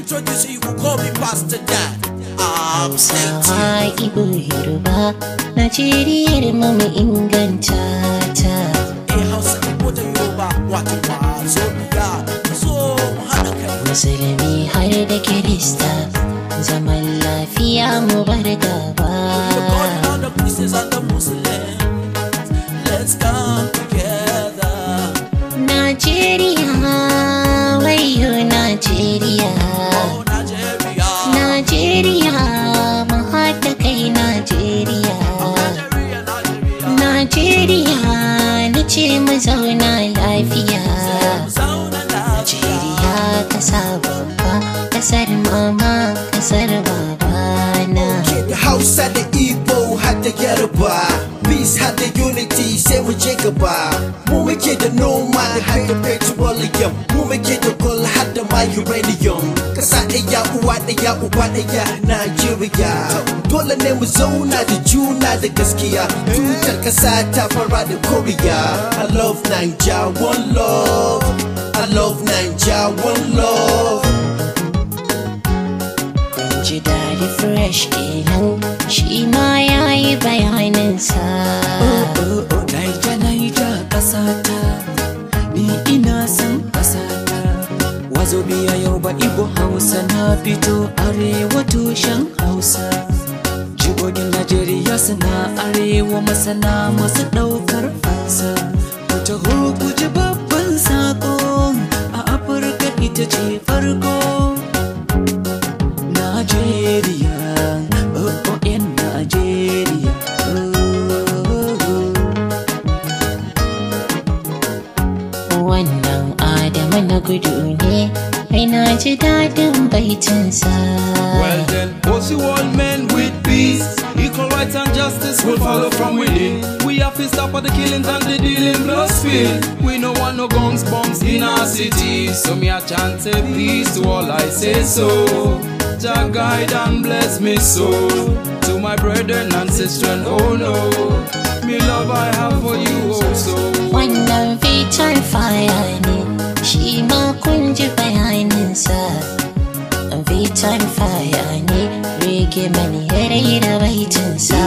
introduce you, you could call me Pastor Dan. I'm stay tuned. Hausawa Ibo Yoruba Najeriyar mu mu inganta ta Eh, Hausa, Igbo da Yoruba, wato wazo biya. So, mu haɗa kai. Musulmi har da Kirista zaman lafiya mu bar We're gaba calling all the Christians and the Muslims. Let's come together. Najeriya wayo Najeriya Oh, Nigeria. Najeriya mu haɗa kai Najeriya Nigeria, Nigeria. Najeriya na ce mu zauna lafiya Zauna lafiya. Najeriya ƙasa babba ƙasar mama ƙasar babana da Hausa da Igbo har da Yoruba Peace har da unity sai mu je gaba Mu muke da noma da har da petroleum Mu muke da gold har da ma uranium Kasa ɗaya uwa ɗaya uba ɗaya Nigeria Dole ne mu zauna da juna da gaskiya Tutar kasa ta fara da Korea I love Naija one love I love Naija one love ji daɗi fresh kenan shi ma ya yi bayaninsa Naija Naija ƙasata ni ina son ƙasata wazo biya yau ba Igbo Hausa na fito arewa tushen Hausa Jigogin Najeriya suna arewa masana masu ɗaukar fansa Wata ku ji babban sako a Afirka ita ce farko Najeriya, oh oh yan Najeriya. Oh, oh. wannan adamu na gudu ne ai na ji daɗin baitinsa Well then, what's the world men with peace? Equal rights and justice will follow from within. We have to stop at the killings and the dealing blood spill. We no want no guns, bombs in our city. So me a chant say peace to all I say so. Jah guide and bless me so. To my brethren and sisters, oh no. Me love I have for you also. wannan fitar faya ne shi ma kun ji bayaninsa fitar faya ne rege mani ya raira baitinsa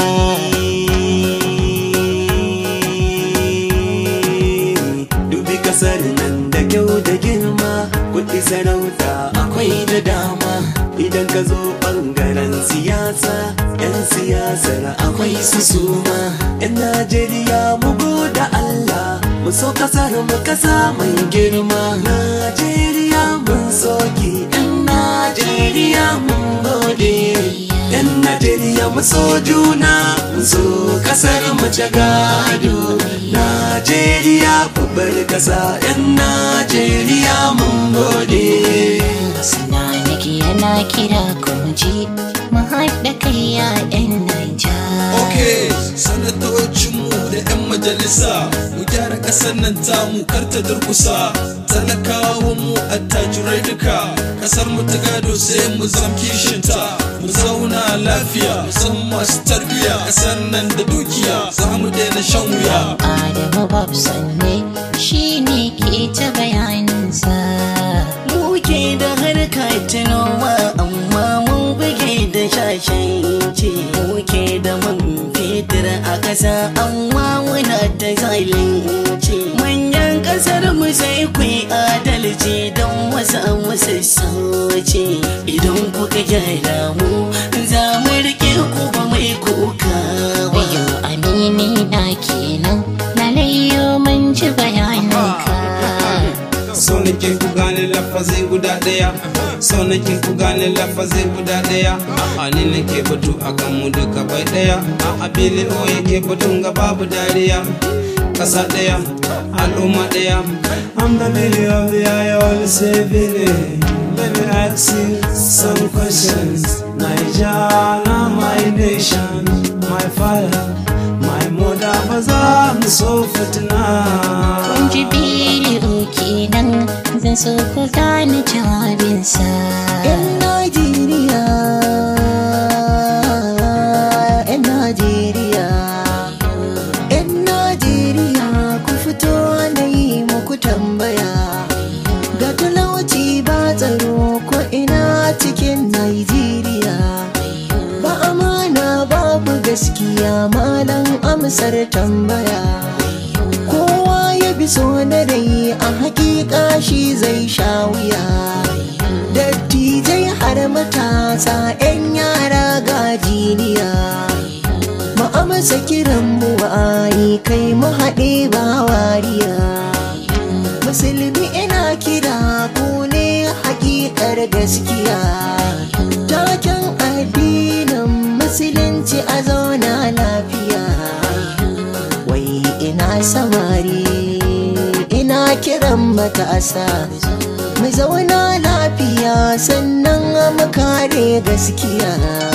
Dubi kasar nan da kyau da girma, kuɗi sarauta akwai da dama. Idan ka zo ɓangaren siyasa, 'yan siyasar akwai su suma. 'Yan Najeriya mu da Allah, mu so kasar mu kasa mai girma. Najeriya mun soki, 'yan Najeriya mun gode. 'Yan Najeriya mu so juna, mu so kasar mu ta gado. Najeriya babbar kasa, 'yan Najeriya mun gode. suna nake yana kira kuma ji mu haɗa kai ya 'yan Naija. Okay, sanatocinmu da 'yan majalisa mu gyara ƙasar nan tamu kar ta durkusa talakawanmu attajirai duka ƙasar mu ta gado sai mu zam kishinta mu zauna lafiya mu san masu tarbiya ƙasar nan da dukiya za mu daina shan wuya Adamu Babson ne shi ne ke ta bayaninsa. Muke da harka ta noma amma mun buge da shashanci Muke da man fetur a ƙasa amma muna ta zalunci Manyan ƙasar mu sai ku yi adalci don wasu musu sauci Idan kuka gyara mu za mu riƙe ku ba mai kuka ba Wayo amini na kenan lalayyo mun ji bayaninka. so nake ku gane lafazi guda daya so nake ku gane lafazi guda daya a ni nake batu akan mu duka bai daya a abili o yake batun ga babu dariya kasa daya al'umma daya I'm the lily of the eye of the saving Let me ask you some questions Nigeria, my nation, my father, my mother, ba za mu so fitina Kun ji bidiyo kenan zan so ku gane jawabinsa. Yan Najeriya, yan Najeriya, yan Najeriya ku fito na yi muku tambaya. Ga talauci ba tsaro ko ina gaskiya malam amsar tambaya kowa ya bi so na rai a hakika shi zai sha wuya dattijai har matasa 'yan yara ga jiniya mu amsa kiran mu wa'ayi kai mu haɗe ba wariya musulmi ina kira ku ne hakikar gaskiya taken addinin musulunci a zauna lafiya wai ina samari ina kiran matasa mu zauna lafiya sannan mu kare gaskiya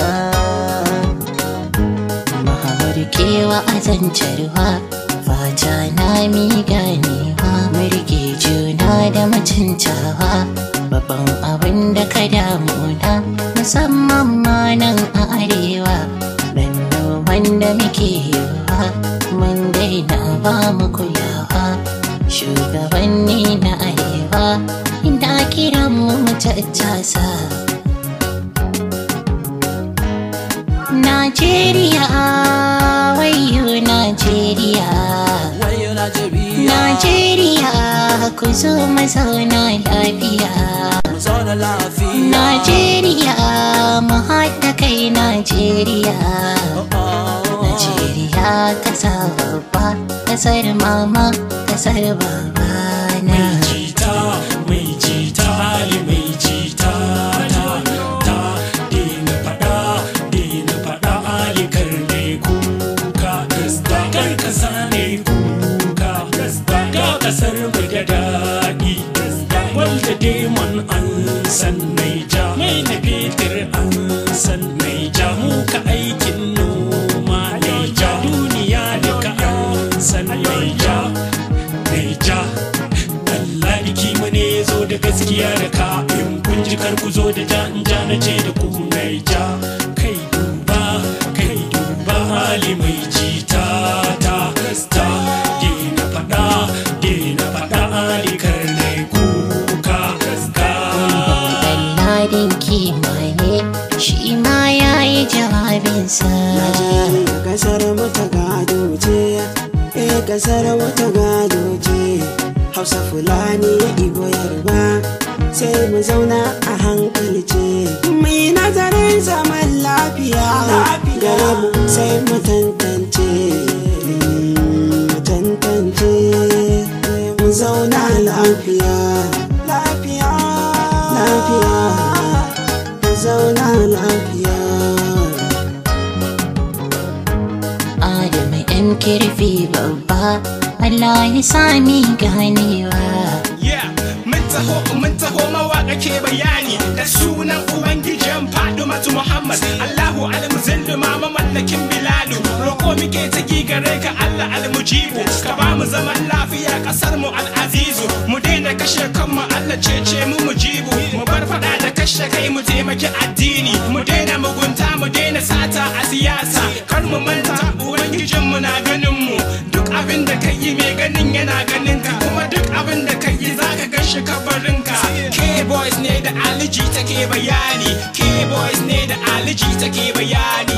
kewa a zancarwa fata na mi ganewa murge juna da mutuntawa babban abin da ka damuna musamman ma nan a arewa dan wanda muke yiwa mun daina ba mu kulawa shugabanni na arewa inda kiran mu tattasa Najeriya wayo Najeriya wayo Najeriya Najeriya ku zo mu zauna lafiya mu zauna lafiya Najeriya mu haɗa kai Najeriya Najeriya ƙasa babba ƙasar mama ƙasar baba na jita mai jita hali mai jita ta ta dina fada dina fada ali karne kuka gasta kar kasa ne kuka gasta ga kasar mu da daɗi walda demon an san naija mai na fetur an san naija mu ka aikin noma naija duniya duka an san naija naija Allah biki mu ne zo da gaskiya da ka in kun ji kar ku zo da ja in ja na ce da ku mai ja kai duba kai duba hali mai jita ta ta dina fada dina fada ali karne kuka ka Ɗanladin kima ne shi ma ya yi jawabinsa Najeriya kasar mu ta gado ce, eh kasar mu ta gado ce. Hausa Fulani Igbo Yarba sai mu zauna a hankali ce. Mai nazarin zaman lafiya, gare mu sai mu tantance. Mm, Mu tantance, mu zauna lafiya. Lafiya, lafiya, mu zauna lafiya. Adamu ɗan kirfi babba Allah ya sami ganewa Yeah, mun taho mun taho mawaka ke bayani da sunan ubangijin Fadumatu Muhammad Allahu almuzillu ma mamallakin Bilalu roko muke ta gare ka Allah almujibu ka ba mu zaman lafiya kasar mu al'azizu mu daina kashe kanmu Allah cece mu mujibu mu bar fada da kashe kai mu taimaki addini mu daina mugunta mu daina sata a siyasa kar mu manta ubangijin mu na ganin mu duk abin da kai yi mai ganin yana ganin ka kuma duk abin da kai yi zaka gan shi kabarinka K-boys ne da aliji take bayani K-boys ne da aliji take bayani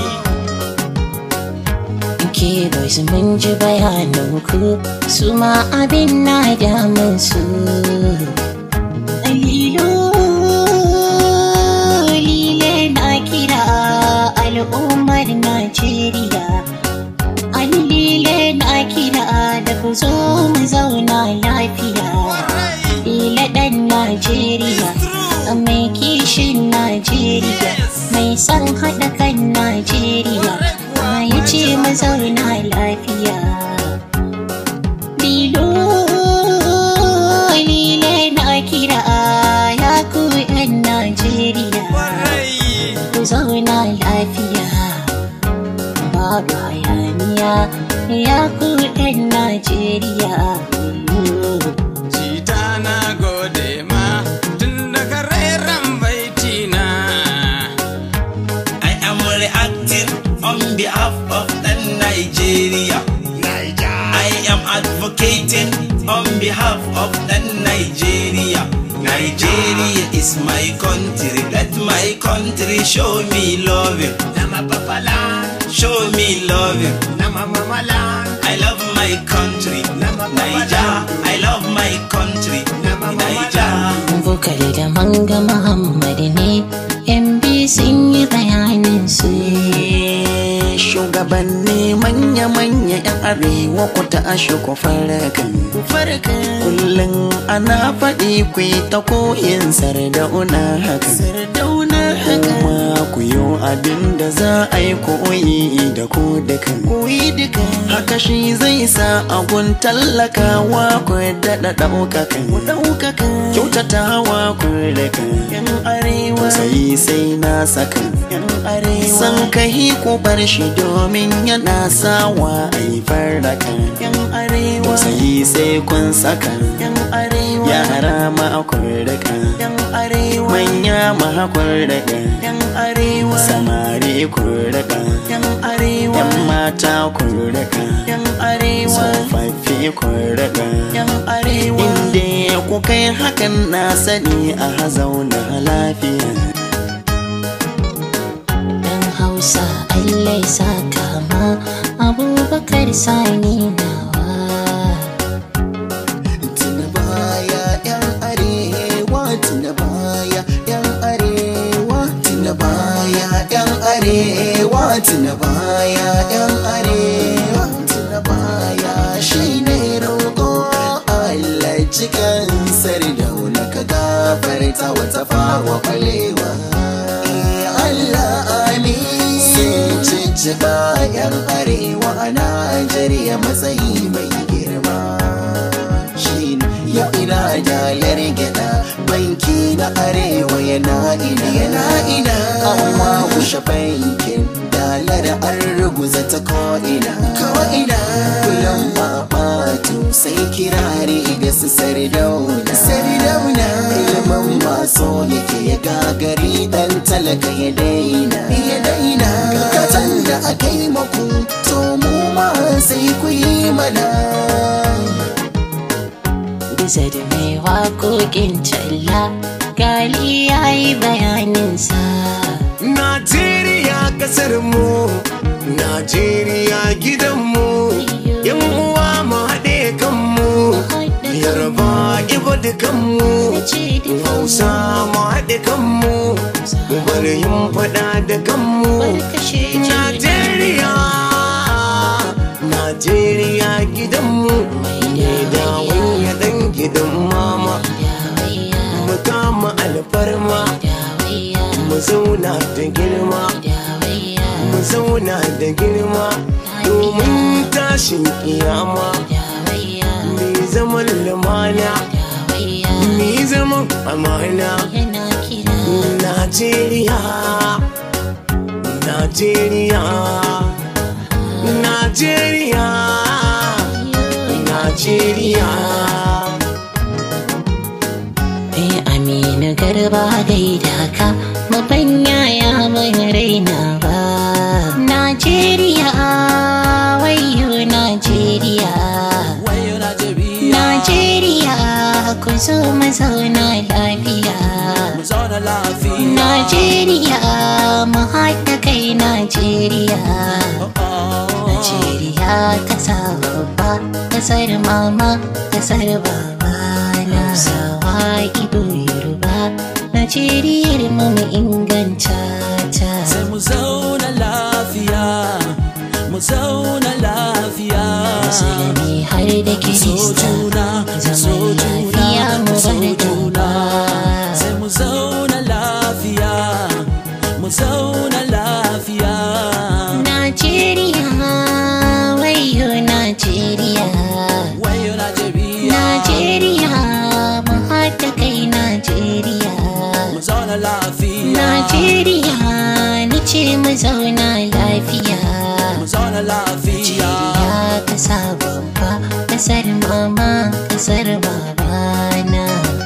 ke boys mun ji bayanan ku su ma abin na damun su Lilo lile na kira al'ummar Najeriya Alile na kira da ku zo mu zauna lafiya Lila ɗan Najeriya mai kishin Najeriya mai son haɗa kan Najeriya ya ce mu zauna lafiya Lilo lile na kira ya ku 'yan Najeriya ku zauna lafiya babu hayaniya ya ku 'yan Najeriya Jita na gode ma tun daga rairan baitina. I am reacting on behalf of the Nigeria. I am advocating on behalf of the Nigeria. Nigeria is my country. Let my my country, show me loving. Nama papa land, Show me loving. nama mama land, I love my country, Naija. I love my country, Naija. Bukari da manga Muhammad ne yan biyu sun yi bayanin su shugabanni manya-manya 'yan arewa ku ta ashe ku farkan kullum ana faɗi ku yi ta koyin sardauna haka sardauna haka kuma ku yi abin da za a yi koyi da ku dukan koyi dukan haka shi zai sa agun tallakawa ku daɗa ɗaukaka ɗaukaka kyautatawa ku rika yan arewa sai sai na saka yan arewa san kai ku bar shi domin yana sawa a yi farraka yan arewa sai sai kun saka yan arewa yara ma ku rika yan arewa manya ma ku rika yan arewa samari ku rika yan arewa yan mata ku rika yan arewa tsofaffi ku rika yan arewa inda ku kai hakan na sani a zauna lafiya dan hausa allah ya saka ma abubakar sani nawa tuna baya yan arewa tuna baya yan arewa tuna baya yan arewa tuna baya yan arewa tuna baya shine roƙo Allah cikin sardauna ka gafarta wata fawa kwalewa Allah amin sun cicciɓa yan arewa a Najeriya matsayi mai girma shi ya ina dalar gyaɗa banki na arewa yana ina yana ina amma kushe bankin dalar an ruguza ta ko'ina ko'ina kullum babatu sai kirari ga su sardauna sardauna ilimin maso yake ya gagari dan talaka ya daina ya daina katan da aka yi maku to mu ma sai ku yi mana bisa da mai waƙoƙin talla gali ya yi bayaninsa Najeriya kasar mu, Najeriya gidan mu, yan uwa mu haɗe kanmu, yarba ibo dukanmu, hausa mu haɗe kanmu, mu bar yin faɗa da kanmu. Najeriya, Najeriya gidan mu, ne da wani ɗan gidan mama, mu kama alfarma. mu zauna da girma mu zauna da girma domin tashin kiyama mai zaman lumana mai zaman amana Najeriya Najeriya Najeriya Najeriya Eh Aminu garba gaida ka mafanya ya mun raina ba Najeriya wayo Najeriya wayo Najeriya Najeriya ku zo mu zauna lafiya mu zauna lafiya Najeriya mu haɗa kai Najeriya Najeriya ƙasa babba ƙasar mama ƙasar baba na sawa ido yoruba Najeriyar mu mu inganta ta sai mu zauna lafiya mu zauna lafiya Musulmi har da so Kirista juna so zaman lafiya juna mu so bar juna gaba sai mu zauna lafiya mu zauna lafiya Najeriya wayo Najeriya wayo Najeriya Najeriya mu haɗa kai Najeriya mu zauna lafiya Najeriya ni ce mu zauna lafiya mu zauna lafiya Najeriya ƙasa babba ƙasar mama ƙasar babana